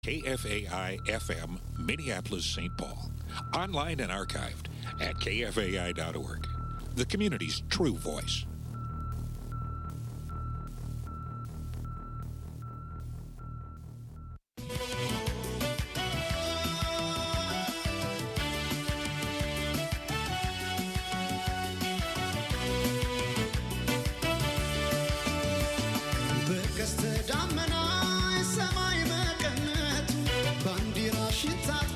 KFAI FM, Minneapolis, St. Paul. Online and archived at kfai.org. The community's true voice. በቀስተ ደመና ሰማይ መቀነቱ ባንዲራሽን ታጥቆ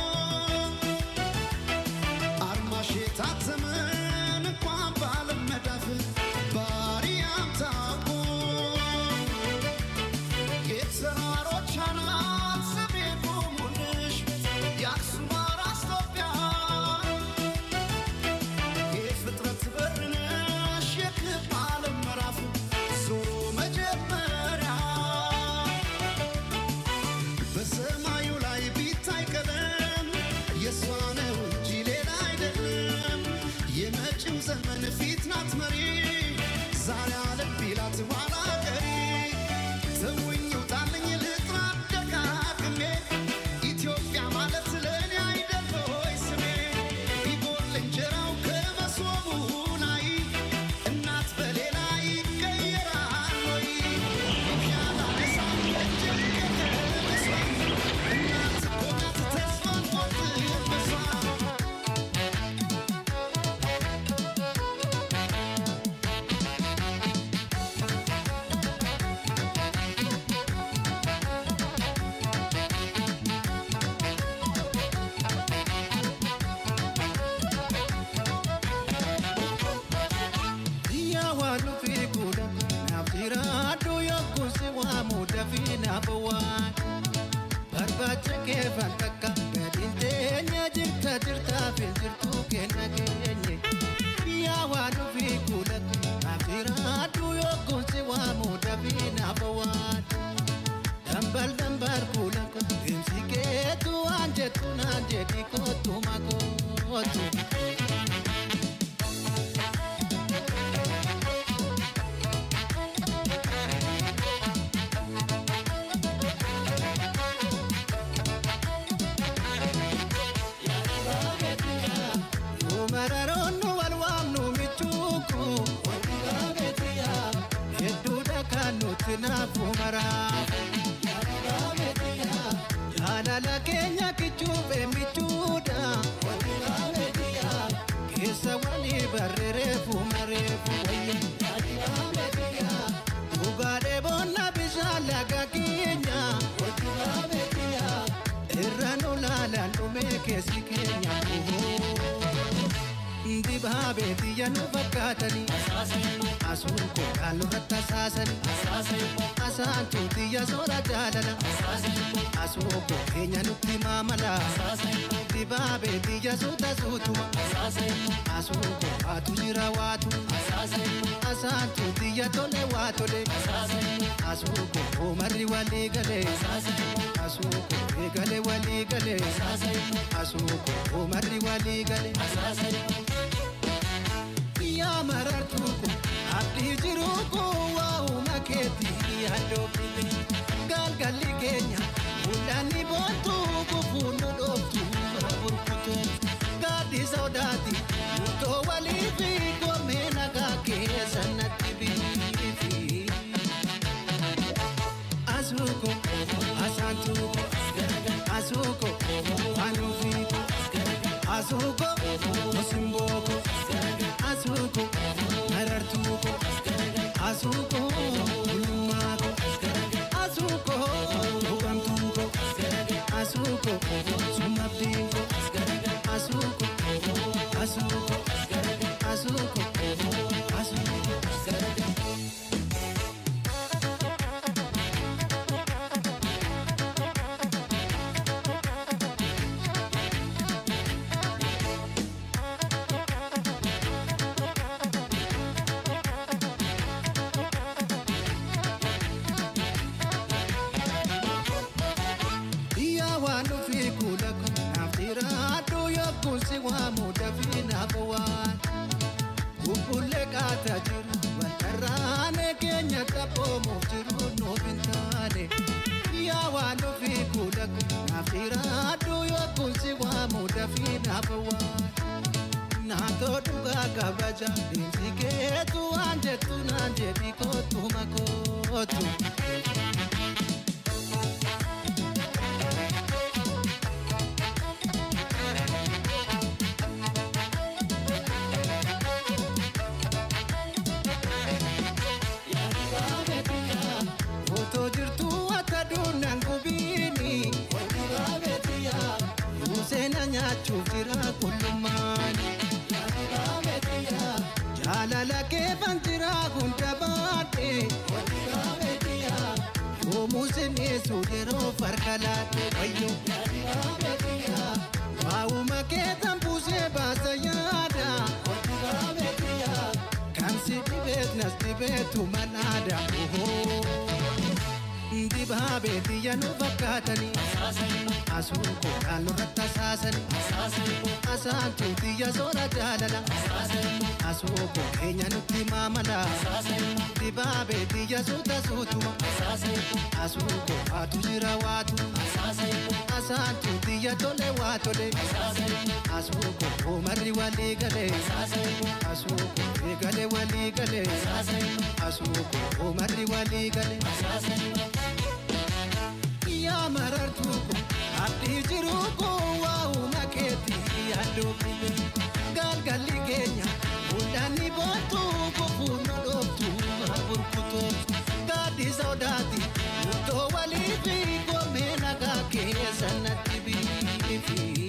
አርማሽ የታተመ እንኳን በዓለም መዳፍ ባሪያም ታውቆ የተራሮች አናት ስሜ ቆሙልሽ የአክሱም አራስ ኢትዮጵያ የፍጥረት በር ነሽ የክብ ዓለም ምዕራፍ ዞሮ መጀመሪያ በሰማዩ ላይ ቢታይ ቀለም የእሷ ነው እንጂ ሌላ አይደለም። የመጪው ዘመን ፊት ናት መሪ ዛሬ አለም ቢላት ኋላ ቀሪ ተውኝ ውጣልኝ ልጥራ ደጋግሜ ኢትዮጵያ ማለት ለእኔ አይደል ሆይ ስሜ ቢጎል እንጀራው ከመሶቡ ላይ እናት በሌላ ይቀየራል ወይ ይሻላ እሳት እጅግ ከመሷ እናት እኮ ናት ተስፋን ቆርጥበሷ Biyya waan nufi godha naaf jiraadhu yookuun si waamu dafii naaf waan barbaacha kee fakkaakka gadiin teenya jirta jirtaaf hin jirtu kenna keenye. Biyya waan nufi godha naaf jiraadhu yookuun si waamu dafii naaf waan dambal dambal kuula deemsi keetu waan jettu naan jedhi kootu makootu. Mararoonu wal waamnu michuuku hedduudha kan nuti naafu maraafu jaalala keenya kichuufe michuudha keessa walii barreereefu mareefu wayya dhugaadhee boonna bishaan laga keenya irra nu laalaan dhumee keessi keenya dibaabee biyya nu fakkaatanii asuun kookaan nurratti asaasanii asaantu biyya soora jaalala asuun koo keenya nutti maamala dibaabee biyya suuta suutuma asuun koo waatu jira waatu asaantu biyya tole waa tole asuun koo marri walii galee asuun koo eegale walii galee asuun koo marri walii galee. yaa marartuu ko abdii jiruu ko waa'uma keetii yaaddoofite galgalli keenya mul'anni boontuu gufuun nu dhooftu burkuteetu gaaddi sodaati murtoo walii fi goomee nagaa keessa natti biifi. Asuuko asaantuuko asuuko anuufiiko asuuko musimbooko asuuko marartuuko asuuko bulummaako asuuko buqamtuuko asuuko sumabdiinko asuuko asuuko asuuko asuuko. Murtoo dhugaa kabaja deemsi keetu waan jettu naan jedhi kootu makootu. Otoo jirtuu akka duunaan gubiini. Museena nyaachuuf jira qullummaani. Jaalala keefan jira hunda baadhe. Yoomuu sineessu yeroo farka laate wayyo. Waa'uma keetan buusee baasa yaada. Kan si dhibeet nas dhibeetu manaada. Dibaabee biyya nu fakkaatanii. Asuun koo naannoo irratti asaasanii. Asaantuu biyya soora jaalala. Asuun koo keenya nutti maamala. Dibaabee biyya suuta suutuma. Asuun koo waatu jira waatu. Asaantuu biyya tole waa tole. Asuun koo oomarri walii galee. Asuun koo eegale walii galee. Asuun koo oomarri walii galee. yaa marartuu ko abdii jiruu ko waa'uma keetii yaaddoofne galgalli keenya hundaanni boontuu kofuu nu dhooftu maa burkutootu gaaddi sodaati murtoo walii fi goomee nagaa keessa natti biifi.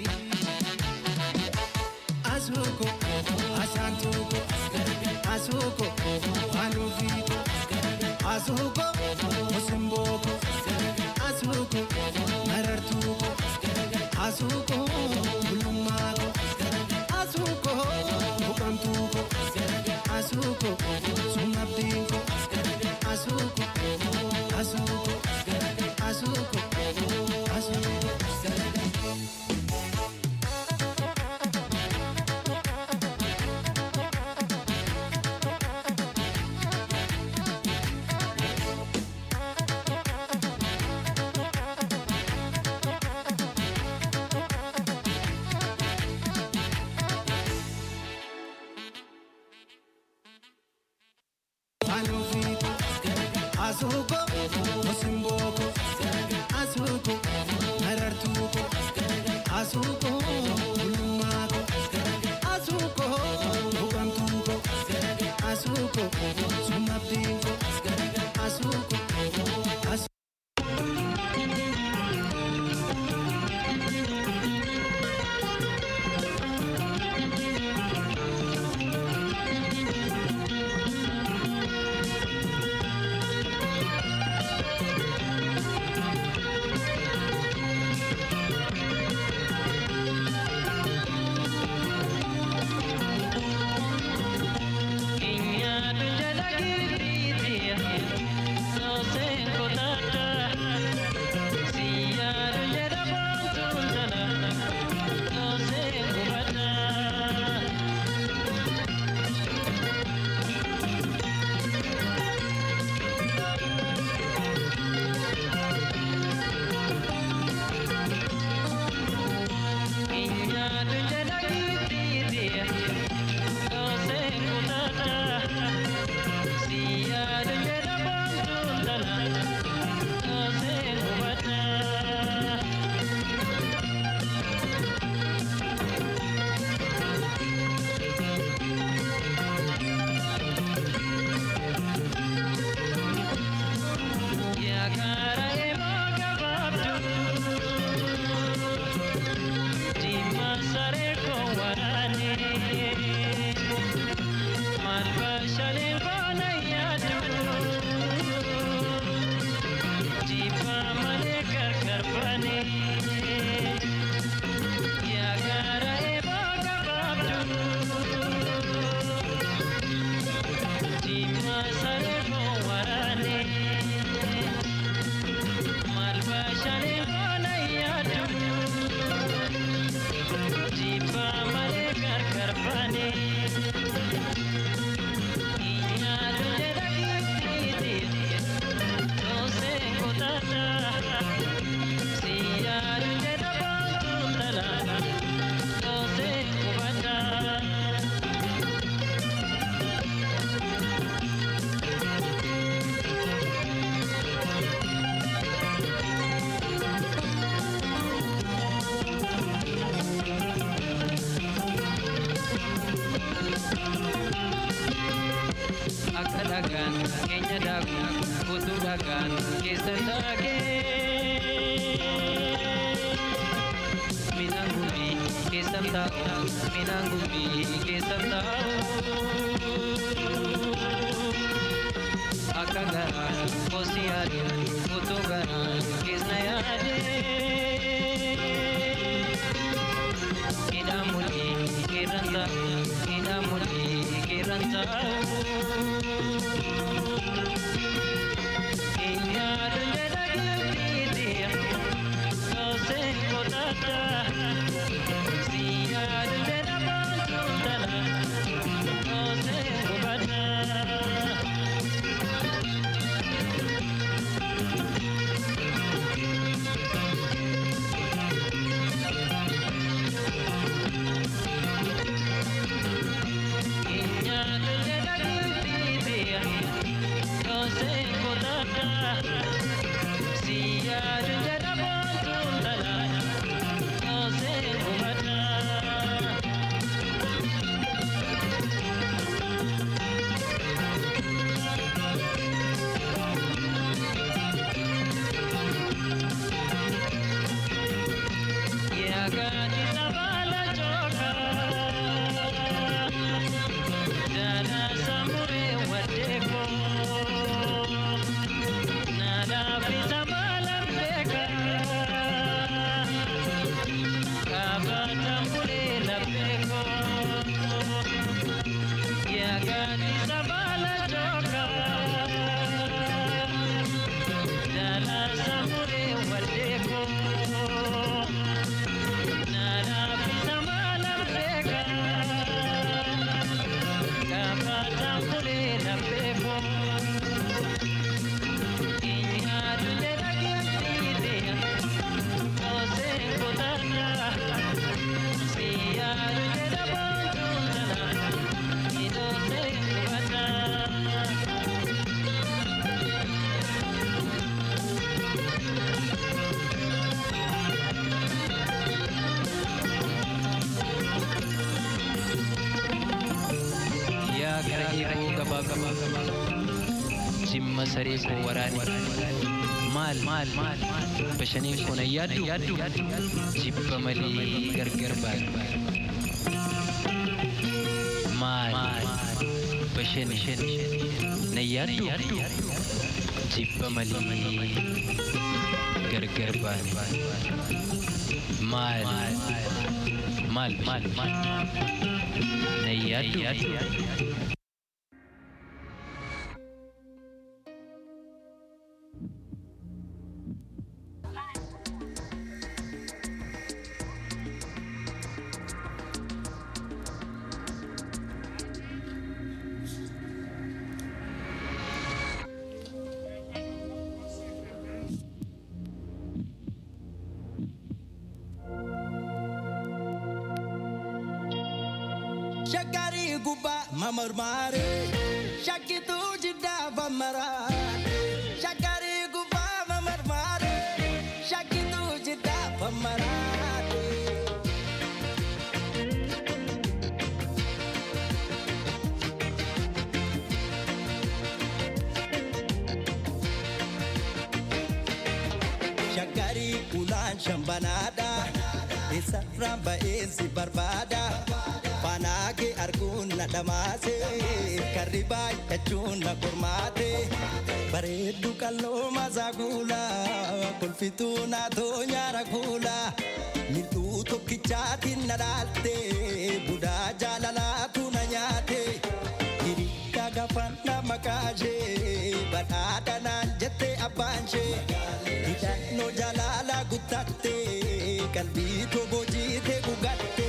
Asuuko asaantuuko asuuko anuufiiko asuuko osimbooko asuuko marartuuko asuuko bulummaako asuuko buqamtuuko asuuko sumabdiinko asuuko asuuko asuuko asuuko. Anuviiko, asuuko, musimboko, asuuko, marartuuko, asuuko, bulummaako, asuuko, buqamtuuko, asuuko, sumabdiinko, asuuko, asuuko. Akagaan keessa taa'ee midhaan gumbii keessa taa'u midhaan gumbii keessa taa'u akka garaa kosi yaadu otoo garaa keessa yaade midhaan mul'ii keerran taa'u midhaan mul'ii keerran taa'u. yaa gara eeboo gabaa gabaa jimma saree koo waraane maal maal maal bashaniin koo na yaaddu jibba malee gargar baadhu maal bashani na yaaddu jibba malee gargar baane maal maal maal na yaaddu Shakari guba mamarmare Shakitu jida bamara Shakari guba mamarmare Shakitu jida bamara Shakari ulan shambanada Isa ramba esi barbada Fanaage arguun na dhamaase Karri baay'achuun na qormaate Bareeddu qalloo masaa kuula Kolfituu naatoo nyaara kuula Mil'uu tokkichaatiin na dhaalte Budaa jaalalaatu na nyaate Hirikka gafan na makaashee Badhaadha naan jette abbaanshee Hidhannoo jaalala guttatte Qalbii toboo jiite gugatte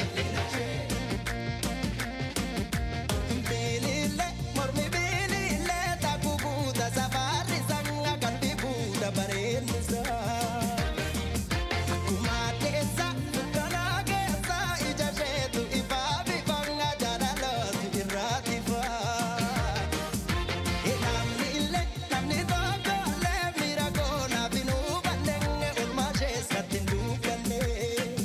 Bilile, mormi bilile, taku buuta safari sanga kalbi buuta bareennisa. Kumateessa, dukkana keessa, ija isheetu ifaa bifanga jaalalootu irraati faa. Namni illee, namni tokko illee miira koonaa binuu balleenge, oolmaa isheessatti hin duukanne.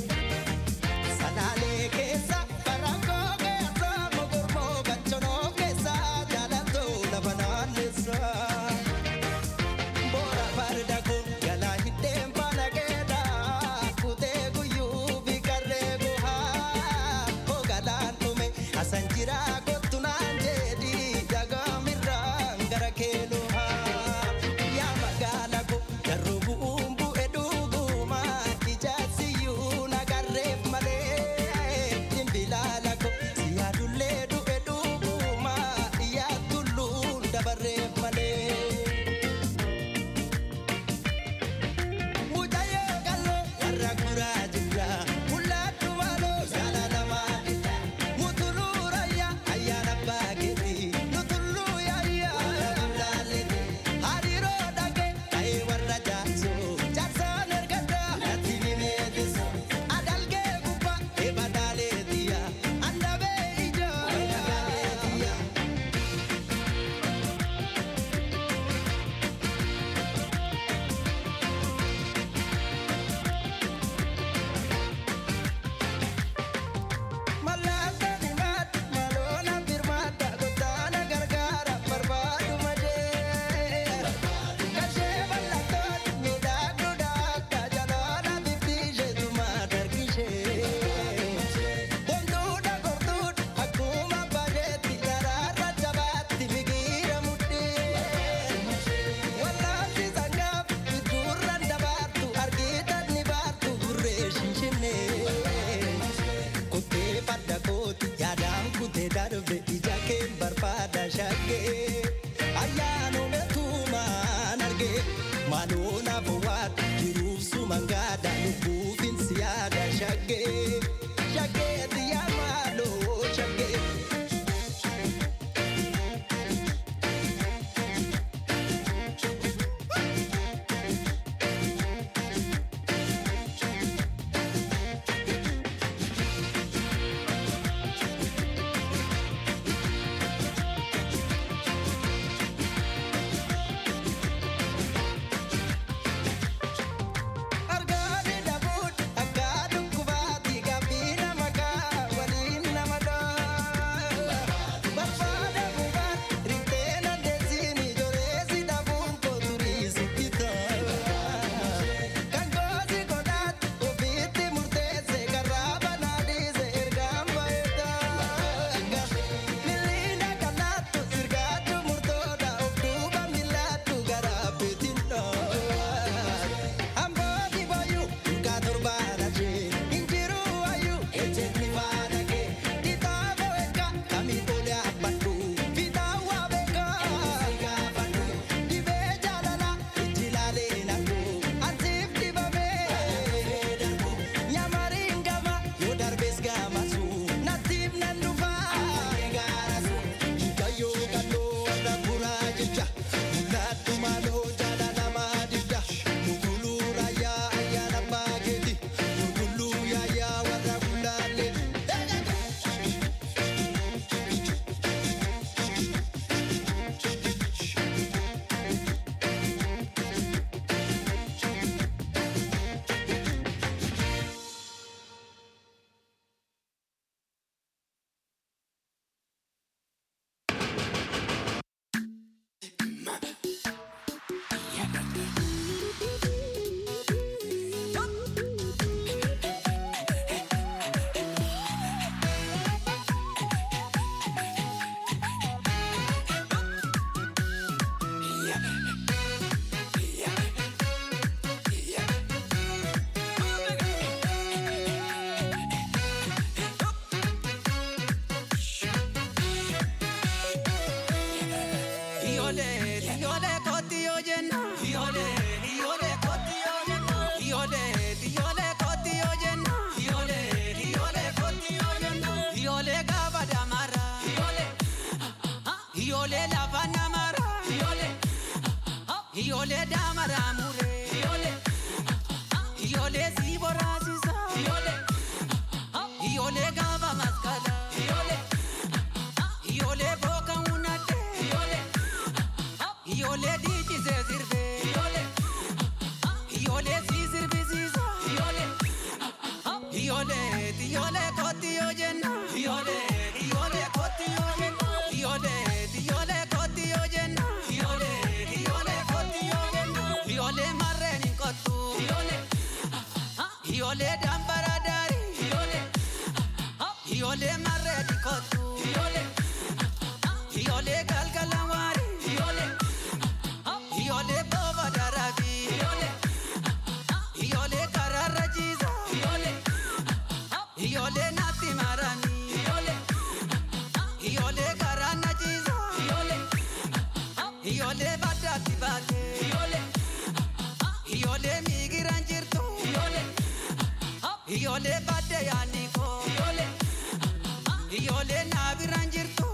Ijoollee daamaraa muree. Ijoollee. Ijoollee si boraasisa. Ijoollee. Ijoollee gaafa maskala. Ijoollee. Ijoollee booka hunate. Ijoollee. Ijoollee dhiichisee sirbee. Ijoollee. Ijoollee si sirbisiisa. Ijoollee. Ijoollee ijoollee kooti yoo jenna. Ijoollee ijoollee kooti yoo jenna. Ijoollee ijoollee kooti yoo jenna. Ijoollee ijoollee kooti yoo jenna. Ijoollee marreen hin kottu. Ijoollee. Ijoollee dambara daari. Ijoollee. Ijoollee marreen hin kottu. Ijoollee. Ijoollee galgala waari. Ijoollee. Ijoollee booba darabi. Ijoollee. Ijoollee kararra jiisa. Ijoollee. Ijoollee natti marani. Ijoollee. Ijoollee karaa na jiisa. Ijoollee. Ijoollee baddaatti baate. Ijoollee. Ijoollee miigiran jirtu. Ijoollee. Ijoollee baadiyyaa yaadni koo. Ijoollee naabiraan jirtu.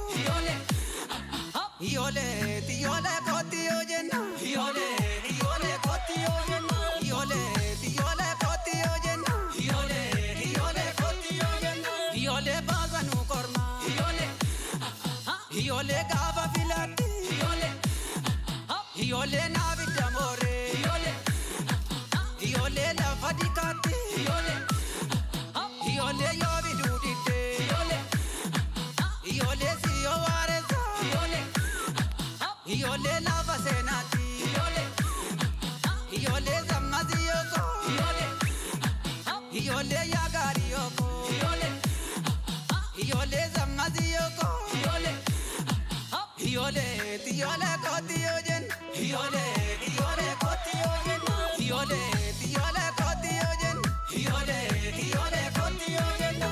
Ijoollee ijoollee kooti yoo jenna. Ijoollee ijoollee kooti yoo jenna. Ijoollee ijoollee kooti yoo jenna. Ijoollee ijoollee kooti yoo jenna. Ijoollee baasa nu korma. Ijoollee ijoollee gaafa filatti. Ijoollee ijoollee naabidda mooree. Ijoollee ijoollee lafa dikaatti. Ijoollee ijoollee yoo biduu diddee. Ijoollee ijoollee si yoo waareessa. Ijoollee ijoollee lafa seenaatti. Ijoollee ijoollee sammasi yooko. Ijoollee ijoollee yaagaari yooko. Ijoollee ijoollee sammasi yooko. Ijoollee ijoollee ijoollee kooti yoo jenna. Ijoollee ijoollee kooti yoo jenna. Ijoollee ijoollee kooti yoo jenna. Ijoollee ijoollee kooti yoo jenna.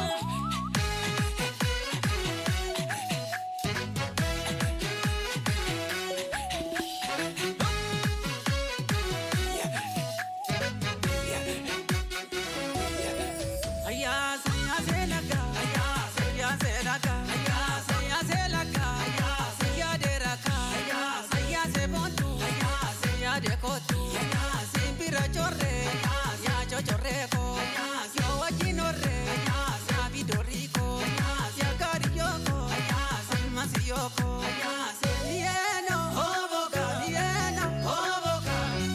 Ayya saya selaka, ayya saya selaka, ayya saya selaka, ayya saya deraka, ayya saya sebontu, ayya saya dekotu, ayya simpira chorre, ayya ya chochorreko, ayya yo wajinore, ayya ya bidoriko, ayya ya kariyoko, ayya samasiyoko, ayya selieno, hoboka, lieno, hoboka.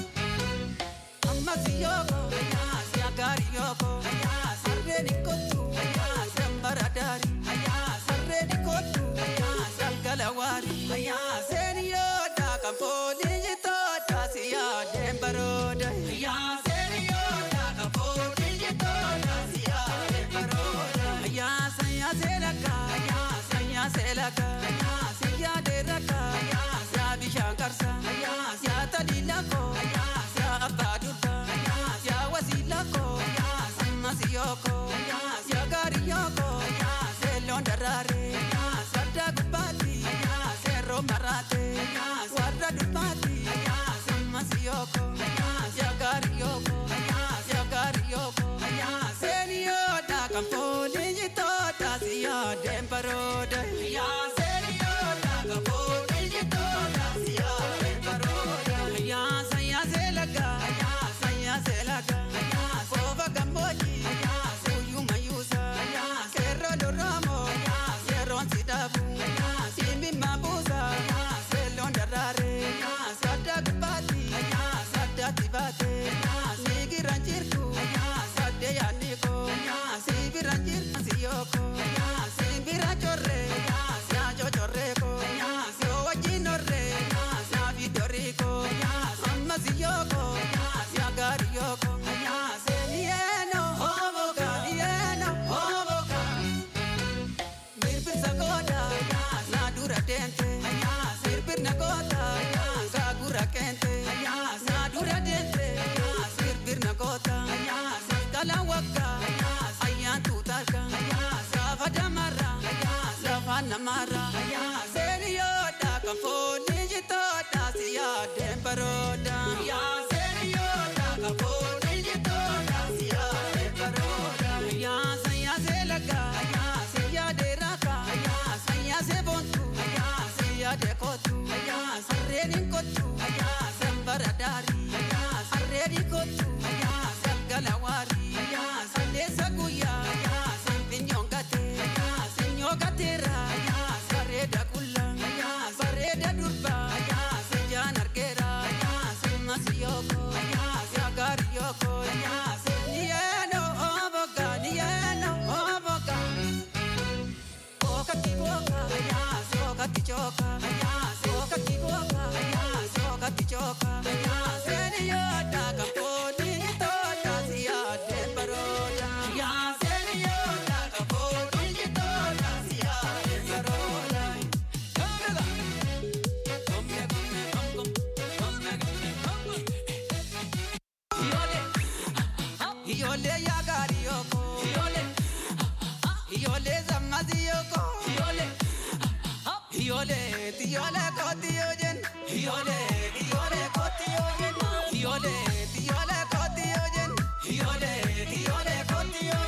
Amasiyoko, siagariyoko, sarrenikotu, sembaradari, sarrenikotu, sangalawari, seniyoda kampolijitoda siya dembaroda, seniyoda kampolijitoda siya dembaroda, saya selaka, saya selaka, siya deraka, siya bishankarsa, siya talilako, siya abadurka, siya wasilako, samasiyoko, siya gariyoko, selon darare, sadda gubati, serro marate, warra dubati, samasiyoko, siya gariyoko, siya gariyoko, seniyoda kampoli jitoda siya dembaroda, seniyoda kampoli jitoda siya dembaroda, saya selaka, saya selaka, foba gamboji, suyu mayusa, kerro doramo, kerron sidabu, simbi mabusa, selon darare, sada gubati, sada tibate, sigi ranjirku, sade yaniko, sibi ranjirku siyoko, simbi rachorre, sia chochorreko, sio wajinore, sia vidoriko, amma siyoko, sia gariyoko, selieno, hoboka, lieno, hoboka. Birbir sagoda, na dura dente, birbir nagota, sagura kente, na dura dente, birbir nagota, kala waka, ayan tutarka, safa damara, safa namara, seriyoda kafoni jitoda siya dembaroda, seriyoda kafoni jitoda siya dembaroda, ya saya selaka, saya deraka, saya sebontu, saya dekotu, sarrenin kotu, sembaradari, sarreni kotu, galawari, sandesa guya, sempinyongate, senyogatera, sareda kulla, sareda durba, sejan arkera, semasiyoko, siagariyoko, nieno oboga, nieno oboga. Boca ti boca, boca ti choca, boca ti boca, boca ti choca. Seniyota kamponi toda siya dembaroda. Seniyota kamponi toda siya dembaroda. Come, come, come, come, come, come. Iole, iole ya gari yoko. Iole, iole zamazi yoko. Iole, iole, iole koti yojen. Iole, iole koti yojen. Iole, iole koti yojen. Iole, iole koti yojen.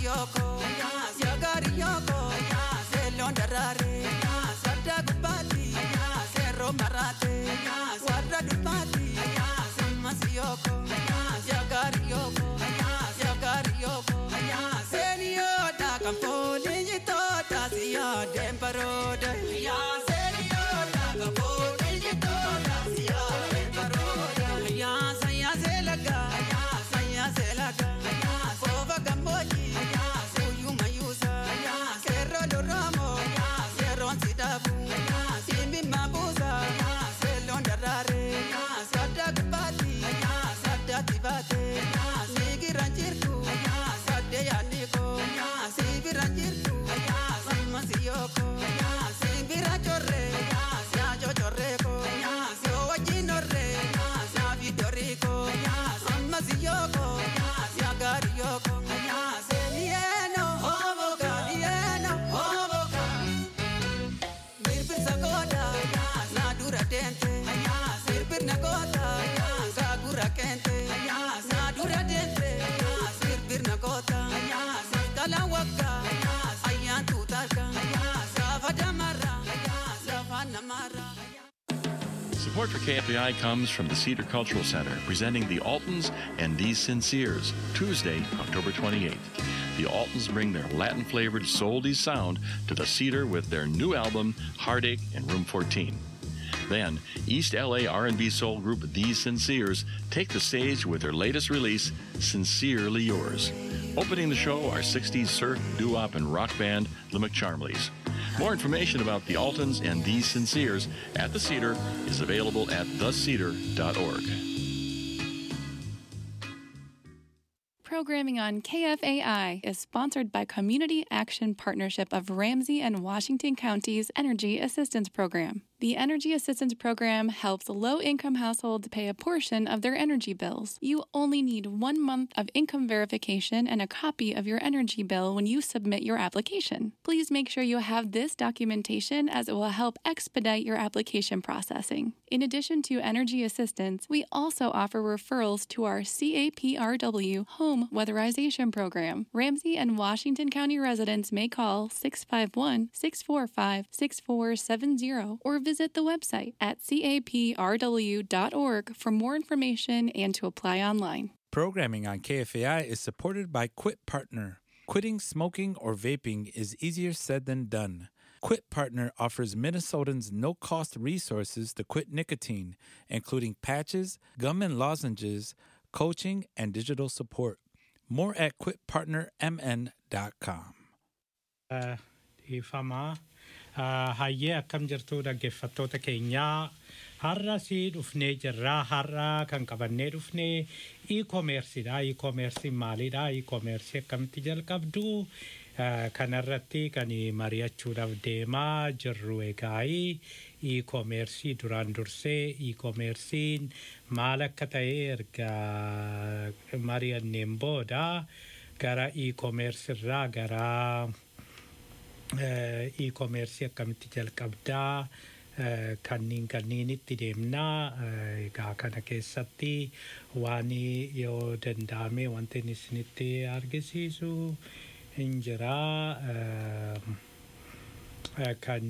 yoko ya gari yoko selon darare sadda gubati sero marate warra dubati simasi yoko ya gari yoko ya gari yoko senio da kampoli jitota siya demparode ya senio da kampoli jitota siya demparode ya saya selaga saya selaga Fova gamboji suyu mayusa Serro doramo Serron sidabu Simbi mabusa Selon darare Sada gubati Sada tibate Sigi ranjirku Sade yaniko Sibi ranjirku Sama siyoko Sibi ranjore Siajo chorreko Sio wajinore Siavi doriko Sama siyoko Siagari yoko Semieno Hoboka Mieno Hoboka Birbir sagoda Nadura dente Birbir nagota Sagura kente Nadura dente Birbir nagota Kala waka Ayan tutarka Savadamara Savanamara Support for KFAI comes from the Cedar Cultural Center, presenting the Altons and These Sinceres, Tuesday, October 28th. The Altons bring their Latin-flavored souldy sound to the Cedar with their new album, Heartache in Room 14. Then, East LA R&B soul group These Sinceres take the stage with their latest release, Sincerely Yours. Opening the show are 60s surf, doo-wop, and rock band The McCharmleys. More information about the Altons and These Sinceres at the Cedar is available at thecedar.org. Programming on KFAI is sponsored by Community Action Partnership of Ramsey and Washington Counties Energy Assistance Program. The Energy Assistance Program helps low income households pay a portion of their energy bills. You only need one month of income verification and a copy of your energy bill when you submit your application. Please make sure you have this documentation as it will help expedite your application processing. In addition to energy assistance, we also offer referrals to our CAPRW Home Weatherization Program. Ramsey and Washington County residents may call 651 645 6470 or visit the website at caprw.org for more information and to apply online. Programming on KFAI is supported by Quit Partner. Quitting smoking or vaping is easier said than done. Quit Partner offers Minnesotans no cost resources to quit nicotine, including patches, gum and lozenges, coaching, and digital support. More at quitpartnermn.com. dhiifamaa hayyee akkam jirtu dhaggeeffattoota keenyaa har'a si dhufnee jirraa har'a kan qabannee dhufnee e-koomersiidha e-koomersiin maalidha e-koomersii akkamitti jalqabdu kanarratti kan mari'achuudhaaf deemaa jirru egaa e-koomersii duraan dursee e-koomersiin maal akka ta'e erga mari'anneen booda gara e-koomersirraa gara e-koomersii akkamitti jalqabdaa kanniin kanniinitti deemnaa egaa kana keessatti waan yoo danda'ame wanti inni isinitti argisiisu hin jiraa kan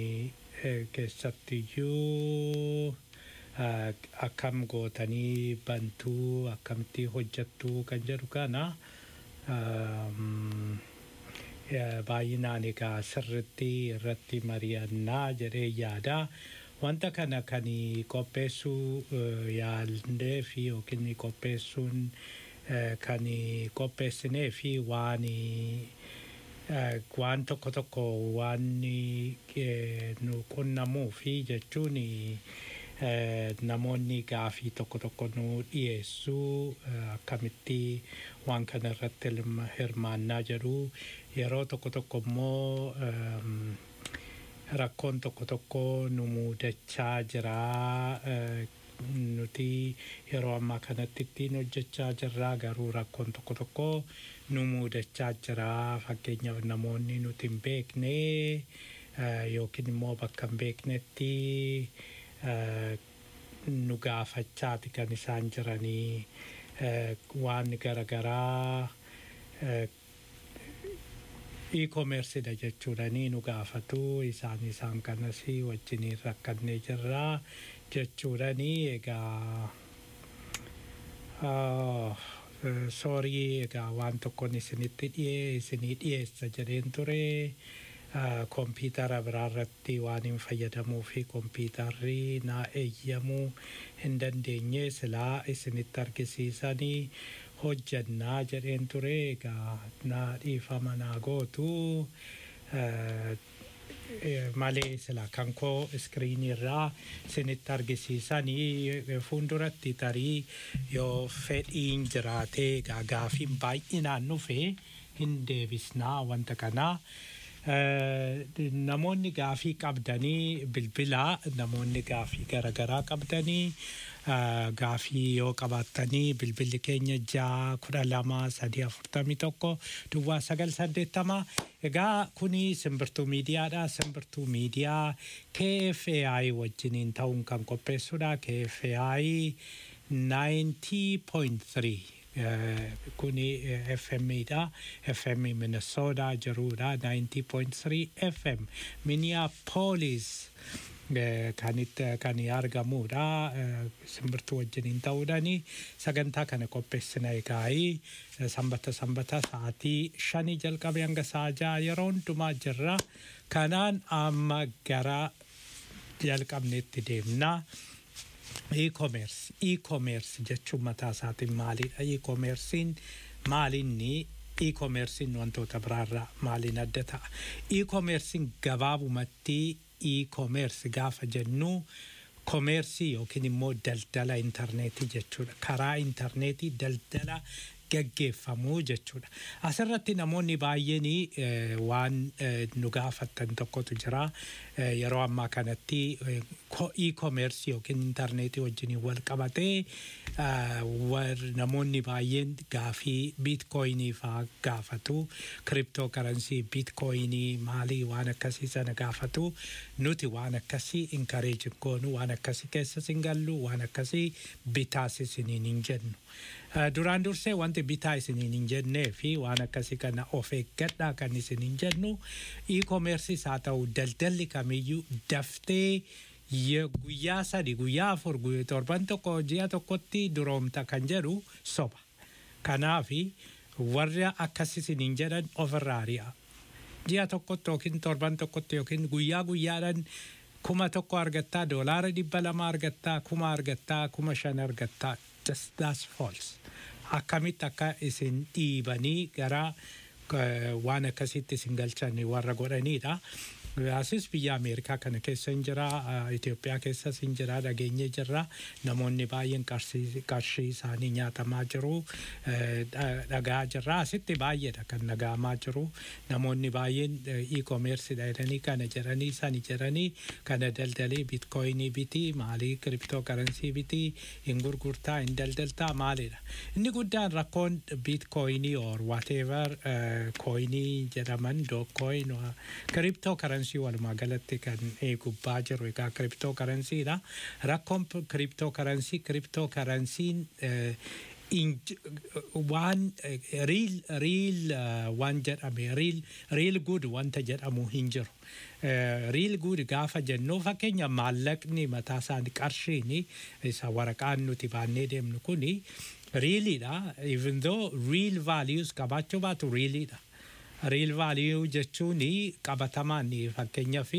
keessattiyyuu akkam gootanii bantuu akkamitti hojjattuu kan jedhu kana baay'inaan egaa sirritti irratti mari'annaa jedhee yaada. Wanta kana kan qopheessuu yaallee fi yookiin qopheessuun kan qopheessinee fi waan waan tokko tokko waan nu qunnamuu fi jechuun namoonni gaafii tokko tokko nu dhiyeessuu akkamitti waan kana irratti hirmaannaa jedhu yeroo tokko tokko immoo rakkoon tokko tokko nu muudachaa jira nuti yeroo ammaa kanatti ittiin hojjechaa jirra garuu rakkoon tokko tokko nu muudachaa jira fakkeenyaaf namoonni nuti hin beekne yookiin immoo bakka hin beeknetti nu gaafachaati kan isaan jiranii waan garaagaraa e-commerceedha jechuudhanii nu gaafatu isaan isaan kanas wajjiniin rakkannee jirraa jechuudhanii egaa Ah, eh, soorii egaa waan tokkoon isinitti dhiyee isinii dhiyeessa jedheen ture Ah, kompiitara biraarratti waan hin fayyadamuu fi kompiitarri naa eeyyamuu hin dandeenye silaa isinitti argisiisanii hojjannaa jedheen ture egaa naa dhiifama naa gootu Eh, eh, malee sila kan koo iskiriinii irraa isinitti argisiisanii eh, fuulduratti tarii yoo fedhiin jiraatee egaa gaafiin baay'inaan dhufee hin deebisnaa wanta kanaa. Eh, namoonni gaafii qabdanii bilbilaa namoonni gaafii garaagaraa qabdanii eh, gaafii yoo qabaattanii bilbilli keenya ja'a kudha lama sadii afurtamii tokko duwwaa sagal saddeettama egaa kuni simbirtuu miidiyaadha simbirtuu miidiyaa KFAI wajjiniin ta'uun kan qopheessudha KFAI 90.3 Eh, kuni eh, FM dha FM Minnesota jirudha 90.3 FM Minneapolis eh, kan itti kan argamudha eh, simbirtuu wajjiniin ta'uudhani sagantaa kana qopheessina egaa'ii eh, sanbata sanbata sa'aatii shanii jalqabe hanga sa'a ja'a yeroo hundumaa jirra kanaan amma gara jalqabneetti deemnaa. e-commerce e-commerce jechuun mataa isaatiin maalidha e-commercein maalinni e-commercein wantoota biraarraa maaliin adda ta'a e-commercein gabaabumatti e-commerce gaafa jennu komeersii yookiin immoo daldala intarneetii jechuudha karaa intarneetii daldala gaggeeffamuu jechuudha. Asirratti namoonni baay'een eh, waan eh, nu gaafattan tokkotu jira. Eh, yeroo ammaa kanatti eh, ko- e-commerce yookiin intarneetii wajjin wal qabatee ah, war- namoonni baay'een gaafii biitkoyinii faa gaafatu. Kiriptoo karansii biitkoyinii maalii waan akkasii sana gaafatu. Nuti waan akkasii inkareejin goonu waan akkasii keessas hin gallu waan akkasii bitaas isiniin hin jennu. Uh, duraan dursee wanti bitaa isiniin hin jennee fi waan akkasii kana of eeggadhaa kan isin hin jennu e-commerceis haa ta'u daldalli kamiyyuu daftee ye- guyyaa sadi guyyaa afur guyyaa torban tokko ji'a tokkotti duroomta kan jedhu soba. Kanaafi warra akkas isiniin jedhan ofirraa ari'a. Ji'a tokkotti yookiin torban tokkotti yookiin guyyaa guyyaadhaan kuma tokko argattaa doolaara dhibba lama argattaa kuma argattaa kuma shan argattaa just that's false. Akkamitti akka isin dhiibanii gara eh, waan akkasitti isin galchan warra godhanidha. Asis biyya Ameerikaa kana keessa hin jira, eh, Itoophiyaa keessas hin jira, dhageenye jirra. Namoonni baay'een qarshii qarshii isaanii nyaatamaa jiru, eh, dha- dhagaa jirra. Asitti baay'eedha kan dhagahamaa jiru. Namoonni baay'een eh, e-commerce jedhanii kana jedhanii sani jedhanii kana daldalii bitcoinii biti, maalii kiriptoo karansii biti, hin gurgurtaa, hin daldaltaa maalidha. Inni guddaan rakkoon bitcoinii or whatever eh, coinii jedhaman dookcoin kiriptoo karansii walumaa galatti kan eegubbaa jiru egaa kiriptoo karansiidha. Rakkoon kiriptoo karansii kiriptoo karansiin eh, inj- waan riil riil waan jedhame riil riil gud wanta jedhamu hin jiru. Riil gud gaafa jennu fakkeenya maallaqni mataa isaanii qarshiin isa waraqaan nuti baannee deemnu kuni riiliidha. Even though real values qabaachuu baatu riiliidha. Real value jechuun qabatamaan fakkeenyaa fi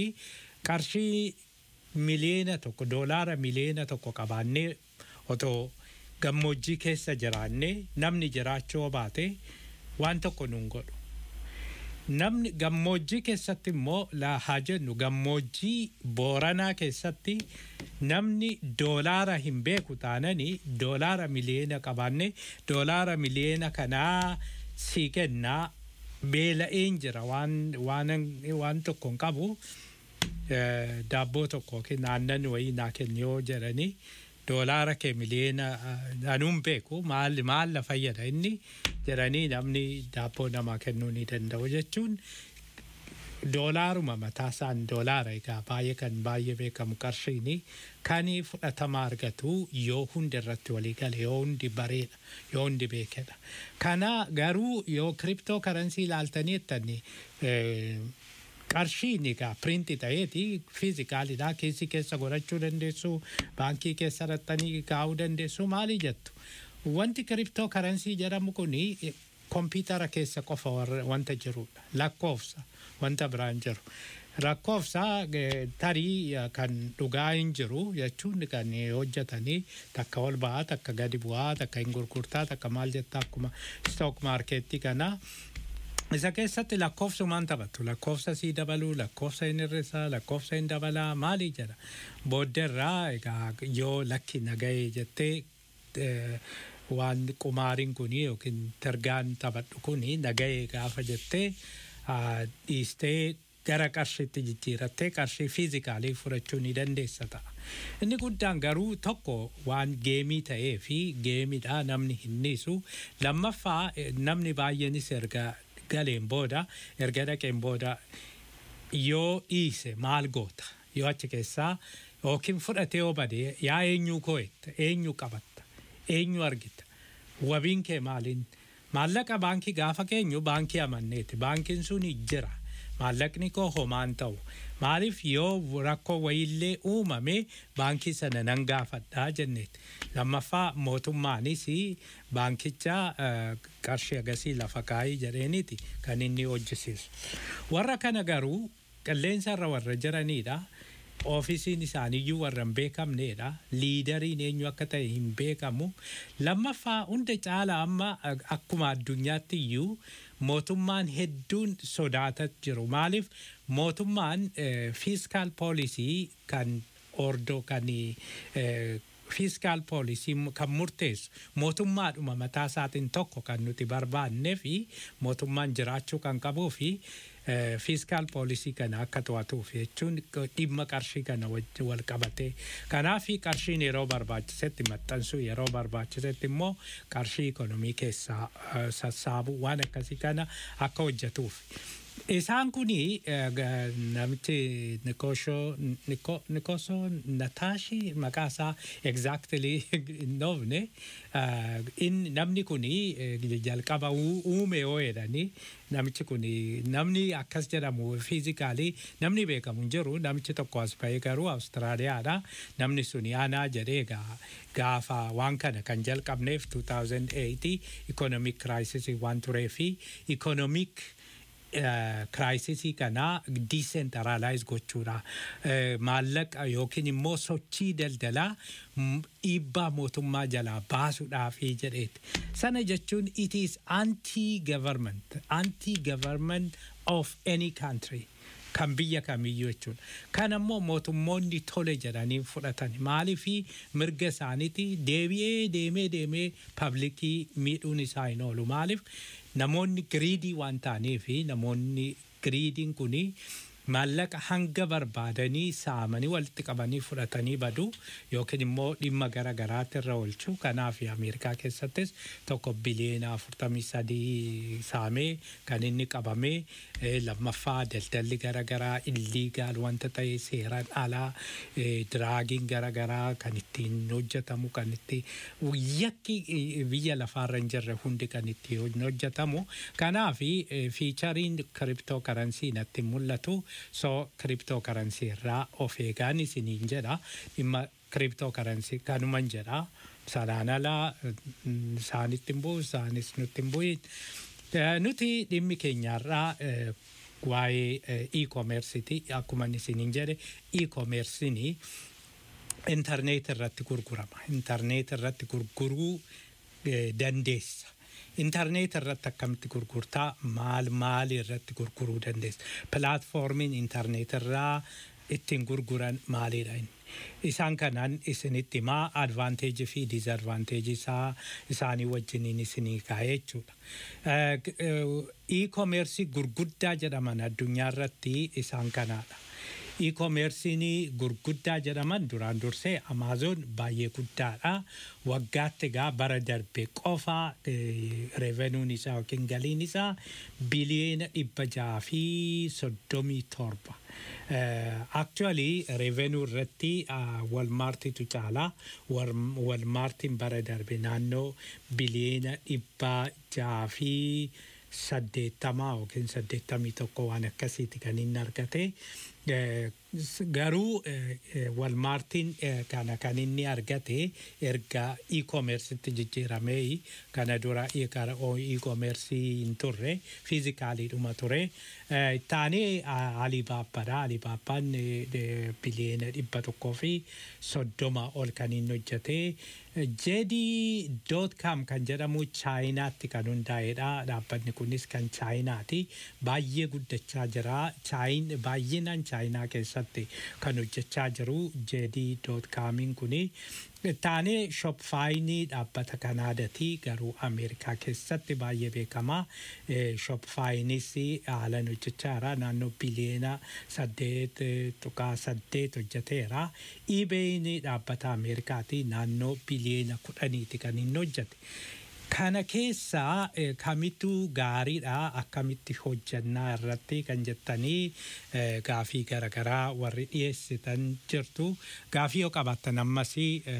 qarshii miliyoona tokko doolaara miliyoona tokko qabaannee otoo gammoojjii keessa jiraannee namni jiraachuu baate waan tokko nuun godhu. Namni gammoojjii keessatti immoo laa haa jennu gammoojjii booranaa keessatti namni doolaara hin beeku taananii doolaara miliyoona qabaannee doolaara miliyoona kanaa sii kennaa beela'een jira waan waan waan tokko hin qabu eh, daabboo tokko yookiin aannan wayii naa kenni yoo jedhanii doolaara kee miliyoona eh, anuun beeku maal maal na fayyada inni jedhanii namni daabboo namaa kennuu ni danda'u jechuun doolaaruma mataa isaan doolaara egaa baay'ee kan baay'ee beekamu qarshiini kan fudhatama argatu yoo hundi irratti walii gale yoo hundi bareedha yoo hundi beekedha kana garuu yoo kiriptoo karansii ilaaltanii jettanii qarshiin egaa piriinti ta'eeti fiizikaalidha keessi keessa godhachuu dandeessu baankii keessa raxxanii kaa'uu dandeessu maali jettu wanti kiriptoo karansii jedhamu kuni kompiitara keessa qofa wanta jirudha lakkoofsa wanta biraan jiru. Lakkoofsa tarii kan dhugaa hin jiru jechuun kan hojjetanii takka ol ba'aa takka gadi bu'aa takka hin gurgurtaa takka maal jettaa akkuma stock markeettii kana. Isa keessatti lakkoofsumaan taphatu lakkoofsa sii dabaluu lakkoofsa hin hir'isaa lakkoofsa hin dabalaa maali jedha booddeerraa egaa yoo lakki nagahee jettee waan qumaariin kuni yookiin targaan taphadhu kuni nagahee gaafa jettee dhiistee gara qarshiitti jijjiirattee qarshii fiizikaalii fudhachuu ni dandeessa ta'a. Inni guddaan garuu tokko waan geemii ta'ee fi geemiidha namni hin dhiisu. Lammaffaa namni baay'eenis erga galeen booda erga dhaqeen booda yoo dhiise maal goota yoo achi keessaa yookiin fudhatee yoo badee yaa eenyuu koo'etta eenyu qabatta eenyu argita wabiin kee maaliin maallaqa baankii gaafa keenyu baankii amanneeti baankiin sun jira maallaqni koo homaan ta'u maaliif yoo rakkoo wayiillee uumame baankii sana nan gaafadhaa jenneeti lammaffaa mootummaanis baankicha qarshii agasii lafa kaayii jedheeniiti kan inni hojjisiisu warra kana garuu qilleensa irra warra jiranidha oofisiin isaaniiyyuu warra hin beekamnedha liidariin eenyu akka ta'e hin beekamu lammaffaa hunda caala amma akkuma addunyaatti iyyuu mootummaan hedduun sodaataa jiru maaliif mootummaan fiiskaal poolisii kan ordoo kan fiiskaal poolisii kan murteessu mootummaadhuma mataa isaatiin tokko kan nuti barbaannee fi mootummaan jiraachuu kan qabuu fi fiiskaal poolisii kana akka to'atuuf jechuun dhimma qarshii kana wal qabatee kanaaf qarshiin yeroo barbaachisetti maxxansuu yeroo barbaachisetti immoo qarshii ikonomii keessaa sassaabuu waan akkasii kana akka hojjetuuf. Isaan kuni namichi Nikosho Nikoso Nataashi maqaa isaa exactly hin dhoofne namni kuni jalqaba uume yoo jedhani namichi kuni namni akkas jedhamu fiizikaalii namni beekamu hin jiru namichi tokko as ba'ee garuu Awustiraaliyaadha namni suni aanaa jedhee gaafa waan kana kan jalqabneef 2008 ikonomik kiraayisisii waan turee fi ikonomik kiraayisisii kana diisentaraalaayiz gochuudha. Maallaqa yookiin immoo sochii daldalaa dhiibbaa mootummaa jalaa baasuudhaafi jedheeti. Sana jechuun it is anti-government, anti-government of any country. kan biyya kamiyyuu jechuudha. Kan ammoo mootummoonni tole jedhanii fudhatan maaliifi mirga isaaniiti deebi'ee deemee deemee paablikii miidhuun isaa hin oolu maaliif namoonni giriidii waan ta'aniifi namoonni giriidiin kuni maallaqa hanga barbaadanii saamanii walitti qabanii fudhatanii badu yookiin immoo dhimma gara garaatti irra oolchu kanaaf ameerikaa keessattis tokko biliyeena afurtamii sadii saamee kan inni qabamee lammaffaa daldalli gara garaa illiigaal wanta ta'e seeraan alaa diraagiin gara garaa kan ittiin hojjetamu kan itti yakki biyya lafaarra hin jirre hundi kan itti hojjetamu kanaaf fiichariin kiriptoo karansii natti mul'atu so kiriptoo karansii irraa of eegaan isiniin jedha dhimma kiriptoo karansii kanuman jedha sanaan alaa isaanitti hin bu'u isaanis nutti hin bu'in nuti dhimmi keenyaarraa waa'ee e-commerceiti akkuma isiniin jedhe e-commerceini intarneet irratti gurgurama intarneet irratti gurguruu dandeessa intarneet irratti akkamitti gurgurtaa maal maal irratti gurguruu dandeessa pilaatfoormiin intarneet irraa ittiin gurguran maalidha inni isaan kanaan isinitti himaa advaanteejii fi diizadvaanteejii isaa isaanii wajjiniin isinii kaa'ee jechuudha. E-koomeersii gurguddaa jedhaman addunyaa irratti isaan kanaadha. E-commerce'n gurguddaa jedhaman duraan dursee Amaazoon baay'ee guddaadha. Waggaatti egaa bara darbe qofa revenuun isaa yookiin galiin isaa biliyeena dhibba jaha fi soddomii torba. Actually revenue irratti walmaartitu caala walmaartiin bara darbe naannoo biliyeena dhibba jaha fi saddeettamaa yookiin saddeettamii tokko waan akkasiiti kan inni argate. Garuu walmaartiin kana kan inni argate erga e-commercetti jijjiiramee kana dura e-commerce hin turre fiizikaaliidhuma ture. Taanee Alibaabbaadha. Alibaabbaan biliyeena dhibba tokkoo fi soddoma ol kan inni hojjete. Jedii doot kaam kan jedhamu chaayinaatti kan hundaa'edha. Dhaabbanni kunis kan chaayinaati. Baay'ee guddachaa jira. Baay'inaan chaayinaa keessatti kan hojjechaa jiru jedii doot kaamiin kuni. Taanee shopfaayinii dhaabbata Kanaadaati garuu Ameerikaa keessatti baay'ee beekamaa. Shopfaayinis haalan hojjechaa jira naannoo biliyeena saddeet tuqaa saddeet hojjeteera. Iibeeyin dhaabbata Ameerikaati naannoo biliyeena kudhaniiti kan inni hojjete. Kana keessaa kamittu gaariidha akkamitti hojjannaa irratti kan jettanii gaafii garaagaraa warri dhiyeessitan jirtu. Gaafii yoo qabaattan ammas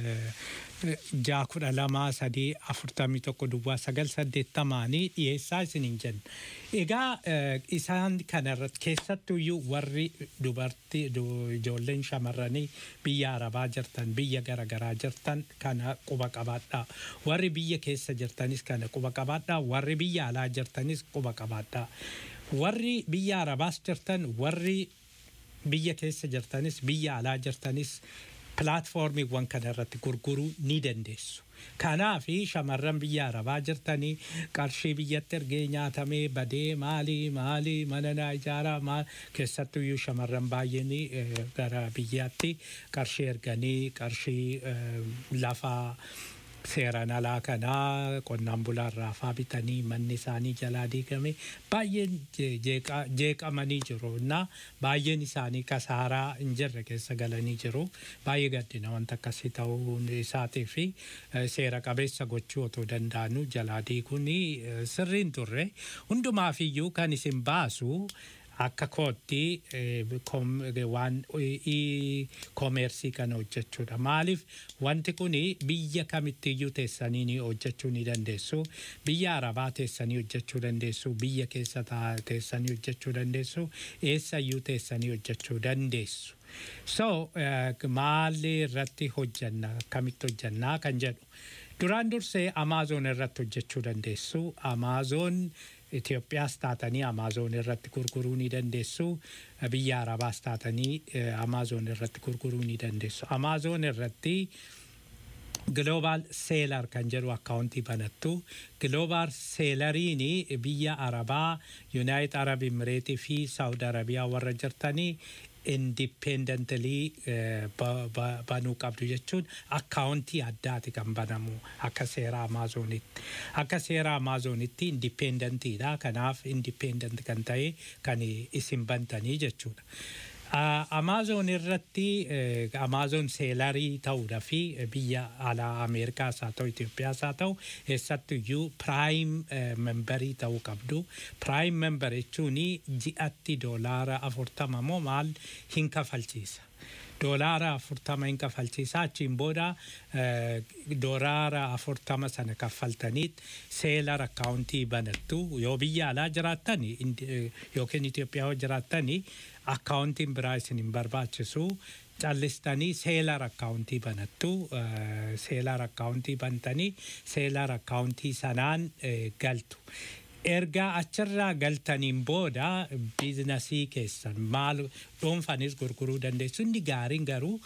ja'a kudha lama sadii afurtamii tokko duwwaa sagal saddeettamaanii dhiyeessaa isiniin jenna. Egaa isaan kanarratti keessattuyyuu warri dubartii ijoolleen shamarranii biyya arabaa jirtan biyya garaagaraa jirtan kana quba qabaadhaa. Warri biyya keessa jirtanis kana quba qabaadhaa. Warri biyya alaa jirtanis quba qabaadhaa. Warri biyya arabaas jirtan warri biyya keessa jirtanis biyya alaa jirtanis pilaatfoormiiwwan kana irratti gurguruu ni dandeessu. Kanaaf shamarran biyya arabaa jirtanii qarshii biyyatti ergee nyaatamee badee maalii maalii mana naa ijaaraa maal keessattuyyuu shamarran baay'een gara biyyaatti qarshii erganii qarshii lafaa seeraan alaa kanaa qonnaan bulaarraa faa bitanii manni isaanii jalaa diigame baay'een jeeqamanii jiru na baay'een isaanii kasaaraa hin jirre keessa galanii jiru baay'ee gaddina wanta akkasii ta'uu isaatii fi seera qabeessa gochuu otoo danda'anu jalaa diiguun sirriin turre hundumaafiyyuu kan isin baasu akka kootti waan koomeersii kana hojjechuudha. Maaliif wanti kun biyya kamittiyyuu teessanii ni hojjechuu ni dandeessu. Biyya arabaa teessanii hojjechuu dandeessu. Biyya keessa teessanii hojjechuu dandeessu. Eessayyuu teessanii hojjechuu dandeessu. So maalii irratti hojjanna akkamitti hojjannaa kan jedhu. Duraan dursee Amaazoon irratti hojjechuu dandeessu. Amaazoon Itoophiyaas taatanii Amaazoon irratti gurguruu ni dandeessu. Biyya Arabaas taatanii Amaazoon irratti gurguruu ni dandeessu. Amaazoon irratti Global Seelar kan jedhu akkaawuntii banattu. Global Seelariin biyya Arabaa, Yuunaayit Arab Imireetii fi Saawud Arabiyaa warra jirtanii indipendentalii banuu qabdu jechuun akkaawuntii addaati kan banamu akka seera Amaazonitti. Akka seera Amaazonitti indipendentiidha. Kanaaf indipendent kan ta'e kan isin bantanii jechuudha. Amaazoon irratti Amaazoon seelarii ta'uudha fi biyya alaa Ameerikaas haa ta'u Itoophiyaas haa ta'u eessattuyyuu piraayim membarii ta'uu qabdu. Piraayim membar jechuun ji'atti doolaara afurtama moo maal hin kafalchiisa. doolaara afurtama hin kafalchiisa achiin booda doolaara afurtama sana kaffaltaniit seelar akkaawuntii banattu yoo biyya alaa jiraattan yookiin Itoophiyaa yoo jiraattan akkaawuntiin biraa isin hin barbaachisu callistanii seelar akkaawuntii banattu seelar akkaawuntii bantanii seelar akkaawuntii sanaan galtu. erga achirraa galtaniin booda biizinasii keessan maal dhuunfanis gurguruu dandeessu inni gaariin garuu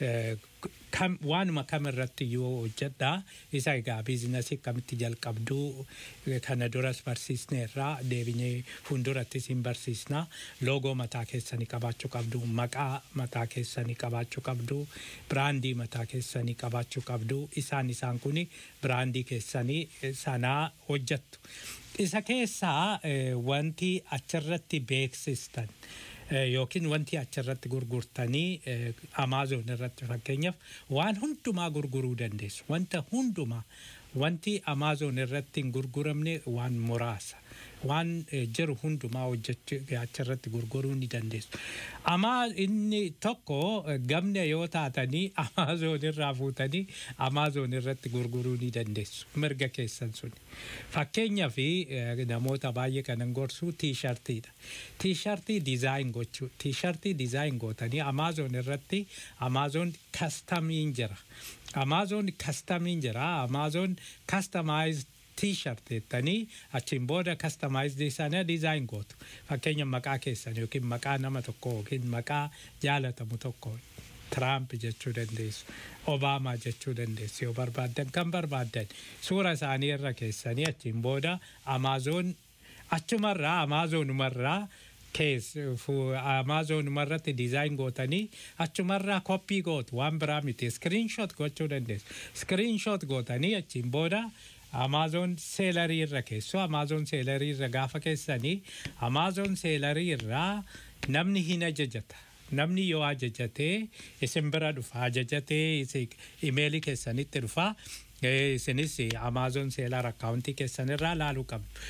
waanuma kam irratti yoo hojjedha isa egaa biizinasii akkamitti jalqabduu kana duras barsiisneerraa deebinee fuuldurattis hin barsiisna loogoo mataa keessanii qabaachuu qabdu maqaa mataa keessanii qabaachuu qabdu biraandii mataa keessanii qabaachuu qabdu isaan isaan kun biraandii keessanii sanaa hojjettu. isa keessaa wanti achirratti beeksistan yookiin wanti achirratti gurgurtanii amaazoon irratti fakkeenyaaf waan hundumaa gurguruu dandeessu wanta hundumaa wanti amaazoon irratti hin gurguramne waan muraasa waan jiru hundumaa hojjechuu achirratti gurguruu ni dandeessu. Amaa inni tokko gamna yoo taatanii amaazoon irraa fuutanii amaazoon irratti gurguruu ni dandeessu mirga keessan suni. Fakkeenyaaf namoota baay'ee kanan gorsu tiishartiidha. Tiishartii dizaayin gochuu tiishartii dizaayin gootanii amaazoon irratti amaazoon kastamiin jira. Amaazoon kastamiin jira. Amaazoon kastamaayizd t-shirt jettanii achiin booda kastamaayizd sana dizaayin gootu. Fakkeenya maqaa keessan yookiin maqaa nama tokko yookiin maqaa jaalatamu tokko Tiraamp jechuu dandeessu. Obaamaa jechuu dandeessu yoo barbaaddan kan barbaaddan suura isaanii irra keessanii achiin booda amaazoon achumarraa amaazonumarraa kees amaazonumarratti dizaayin gootanii achumarraa koppii gootu waan biraa miti iskiriinshoot gochuu dandeessu. Iskiriinshoot gootanii achiin booda Amaazoon seelarii irra keessu Amaazoon seelarii irra gaafa keessanii Amaazoon seelarii irraa namni hin ajajata. Namni yoo ajajatee isin bira dhufa ajajatee imeelii keessanitti dhufa isinis Amaazoon seelar akkaawuntii keessanirraa laaluu qabdu.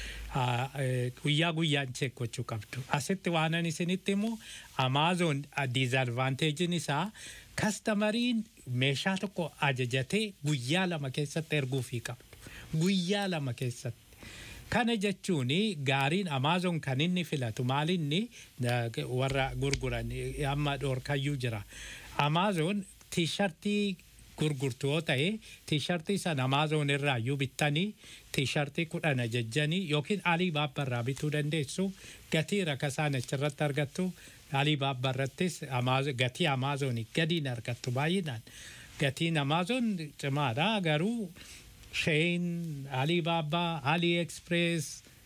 Guyyaa guyyaan cheek gochuu qabdu. Asitti waanan isinitti immoo Amaazoon diizadvaanteejiin isaa kastamariin meeshaa tokko ajajatee guyyaa lama keessatti erguufii qabdu. guyyaa lama keessatti. Kana jechuun gaariin Amaazoon kan inni filatu maalinni warra gurguran amma dhoorkayyuu jira. Amaazoon tiishartii gurgurtu yoo ta'e tiishartii sana Amaazoon irraa iyyuu bittanii tiishartii kudhan ajajjanii yookiin alii baabbarraa bituu dandeessu gatii rakasaan achirratti argattu alii baabbarrattis gatii Amaazoonii gadiin argattu baay'inaan. Gatiin Amaazoon cimaadha garuu Sheen, Alibaba, AliExpress